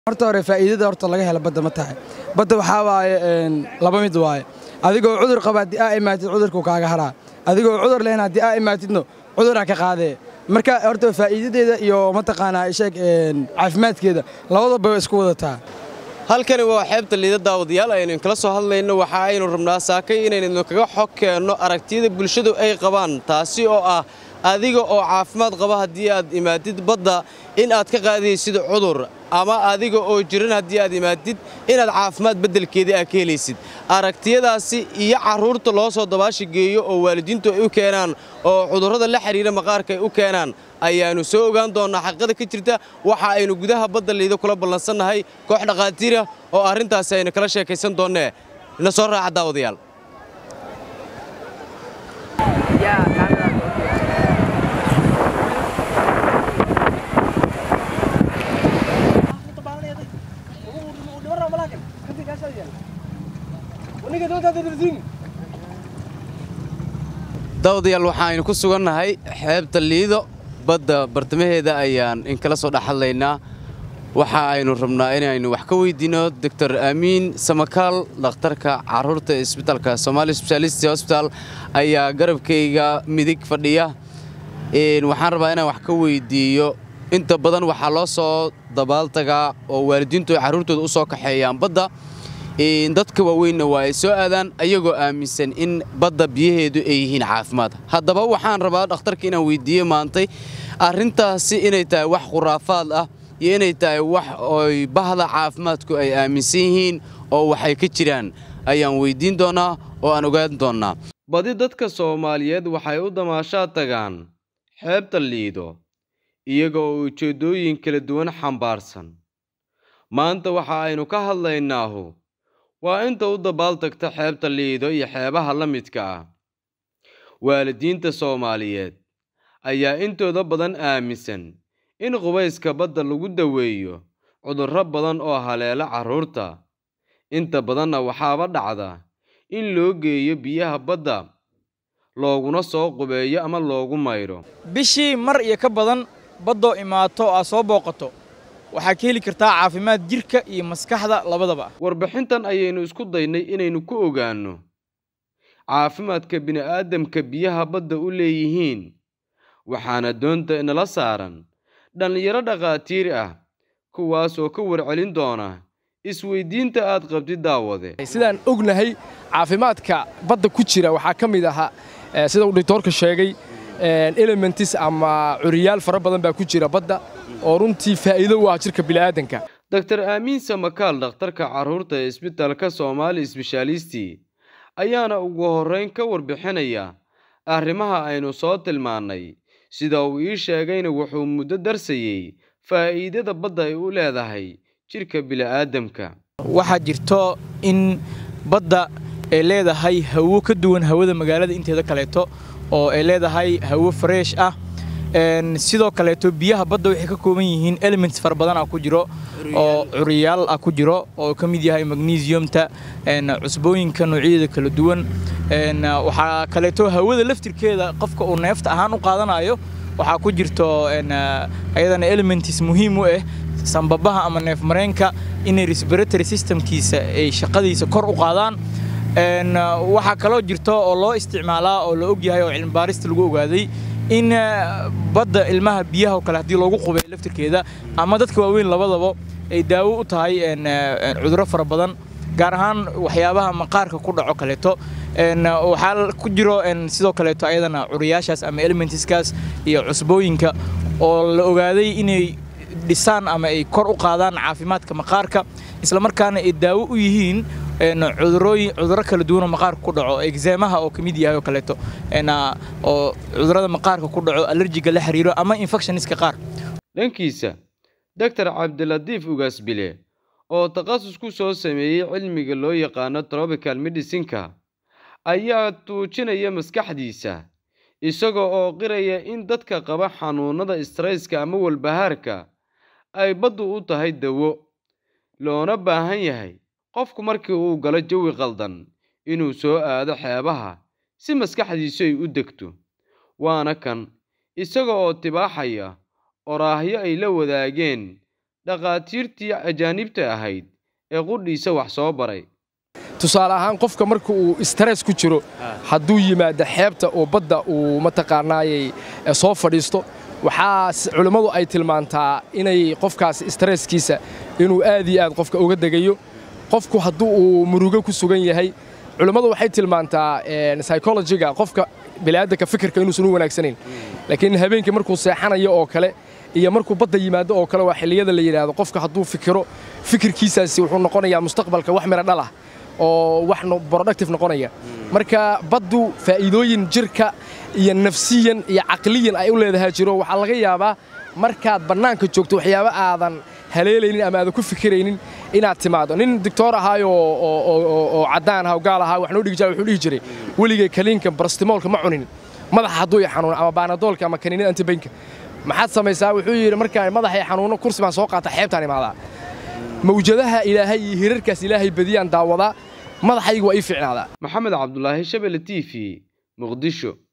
horta hore faa'iidada horta laga hela badda ma tahay badda waxaa waaye laba mid waaye adigoo cudur qaba haddii aa imaatid cudurkuu kaaga haraa adigoo cudur lehna haddii aa imaatidno cuduraa ka qaadee marka horta faa'iidadeeda iyo mataqaanaa sheeg caafimaadkeeda labadaba way isku wadataa halkani waa xeebta liida daawadayaal aynu kala soo hadlayno waxa aynu rabnaa saakay inaynu kaga xog keenno aragtiyada bulshadu ay qabaan taasi oo ah adiga oo caafimaad qaba haddii aad imaadid badda in aad ka qaadaysid cudur ama adiga oo jiran haddii aad imaadid inaad caafimaad beddelkeedii aad ka helaysid aragtiyadaasi iyo carruurta loo soo dabaashi geeyo oo waalidiintu ay u keenaan oo cudurrada la xidhiira maqaarka ay u keenaan ayaannu soo ogaan doonnaa xaqiiqada ka jirta waxa aynu gudaha badda liida kula ballansannahay koox dhakhaatiira oo arrintaasi aynu kala sheekaysan doonnee ina soo raaca daawadayaal daawadayaal waxaaynu ku sugannahay xeebta liido badda bartamaheeda ayaan inkala soo dhex hadlaynaa waxa aynu rabnaa inaynu wax ka weydiinno doctor aamiin samakaal dhakhtarka carruurta ee isbitaalka somaali sbeshaalist hosbitaal ayaa garabkayga midig fadhiya waxaan rabaa inaan wax ka weydiiyo inta badan waxaa loo soo dabaaltagaa oo waalidiintu ay carruurtooda u soo kaxeeyaan badda dadka waaweynna waa ay soo aadaan ayagoo aaminsan in badda biyaheedu ay yihiin caafimaad haddaba waxaan rabaa dhakhtarka inaan weydiiye maantay arrintaasi inay tahay wax khuraafaad ah iyo inay tahay wax oy bahda caafimaadku ay aaminsan yihiin oo waxay ka jiraan ayaan weyddiin doonnaa oo aan ogaan doonnaa badi dadka soomaaliyeed waxay u damaashaad tagaan xeebta liido iyaga oo ujeeddooyin kala duwan xambaarsan maanta waxa aynu ka hadlaynaahu waa inta u dabaaltagta xeebta liido iyo xeebaha la midka ah waalidiinta soomaaliyeed ayaa intooda badan aaminsan in qubayska badda lagu daweeyo cudurro badan oo haleela carruurta inta badanna waxaaba dhacda in loo geeyo biyaha badda looguna soo qubeeyo ama loogu maydho bishii mar iyo ka badan baddoo imaato oo aad soo booqato waxaa ka heli kartaa caafimaad jidhka iyo maskaxda labadaba warbixintan ayaynu isku daynay inaynu ku ogaanno caafimaadka bini'aadamka biyaha badda u leeyihiin waxaana doonta inala saaran dhallinyaro dhakhaatiir ah kuwaas oo ka warcelin doona isweyddiinta aad qabtid daawade sidaan ognahay caafimaadka badda ku jira waxaa ka mid ahaa sida uu dhiktoorka sheegay elementis ama curiyaal fara badan baa ku jira badda oo runtii faa'iido u ah jirka bini'aadanka doktor aamiin samakaal dhakhtarka carruurta ee isbitaalka soomaali sbeshaalisti ayaana ugu horrayn ka warbixinaya arrimaha aynu soo tilmaannay sida uu ii sheegayna wuxuu muddo darsayey faa'iidada badda ay u leedahay jidhka bini'aadamka waxaa jirto in badda ay leedahay hawo ka duwan hawada magaalada inteeda kaleeto oo ay leedahay hawo fareesh ah sidoo kaleeto biyaha badda waxay ka kooban yihiin elements fara badan ah ku jiro oo curiyaal ah ku jiro oo ka mid yahay magnesiumta cusbooyinka noocyadeeda kala duwan waxaa kaleeto hawada laftirkeeda qofka uu neefta ahaan u qaadanayo waxaa ku jirto ayadana elements muhiim u ah sambabaha ama neef mareenka inay respiratory systemkiisa ay shaqadiisa kor u qaadaan waxaa kaloo jirto oo loo isticmaalaa oo la ogyahay oo cilmibaarista lagu ogaaday in badda ilmaha biyaha oo kale haddii loogu qubay laftirkeeda ama dadka waaweyn labadaba ay daawo u tahay cudurro fara badan gaar ahaan waxyaabaha maqaarka ku dhaco kaleeto waxaa ku jiro sidoo kaleeto ayadana curiyaashaas ama elementiskaas iyo cusbooyinka oo la ogaaday inay dhisaan ama ay kor u qaadaan caafimaadka maqaarka islamarkaana ay daawo u yihiin cudurooyin cudurro kala duwanoo maqaarka ku dhaco exeemaha oo ka mid yahay oo kaleeto oo cudurrada maqaarka ku dhaco alerjiga la xiriiro ama infectioniska qaar dhankiisa doctor cabdilatiif ugaasbile oo takhasus ku soo sameeyey cilmiga loo yaqaano tropical medicinka ayaa tuujinaya maskaxdiisa isaga oo qiraya in dadka qaba xanuunnada strayska ama walbahaarka ay baddu u tahay dawo loona baahan yahay qofku markii uu galo jawi qaldan inuu soo aado xeebaha si maskaxdiisu ay u degto waana kan isaga oo tibaaxaya oraahyo ay la wadaageen dhakhaatiirtii ajaanibta ahayd ee qudhiisa wax soo baray tusaale ahaan qofka marka uu stress ku jiro hadduu yimaado xeebta oo badda uu mataqaanaayey soo fadhiisto waxaa culimmadu ay tilmaantaa inay qofkaas stresskiisa inuu aad iyo aad qofka uga degayo qofku hadduu uu murugo ku sugan yahay culimmadu waxay tilmaantaa psychologiga qofka bini'aadanka fikirka inuusan u wanaagsanayn laakiin habeenkii markuu seexanayo oo kale iyo markuu badda yimaado oo kale waa xilliyada la yidhaahdo qofka hadduu fikiro fikirkiisaasi wuxuu noqonayaa mustaqbalka wax miro dhal ah oo wax productive noqonaya marka baddu faa'iidooyin jirka iyo nafsiyan iyo caqliyan ay u leedahay jiro waxaa laga yaabaa markaad bannaanka joogto waxyaabo aadan haleelaynin ama aadan ku fikiraynin inaad timaado nin doctor ahaayo oo caddaan aha oo gaal ahaa wax noo dhigi jiray wuxuu dhihi jiray weligay kaliinka barastimoolka ma cunin madaxa hadduu i xanuuno ama baanadoolka ama kaniinada antibaynka maxaad samaysaa wuxuu yidhi markaan madaxay xanuuno kursi baan soo qaata xeebtaan imaadaa mawjadaha ilaahay iyo hirarkaas ilaahay badiyaan daawadaa madaxaygu waa ii fiicnaadaa maxamed cabdulaahi shabele t v muqdisho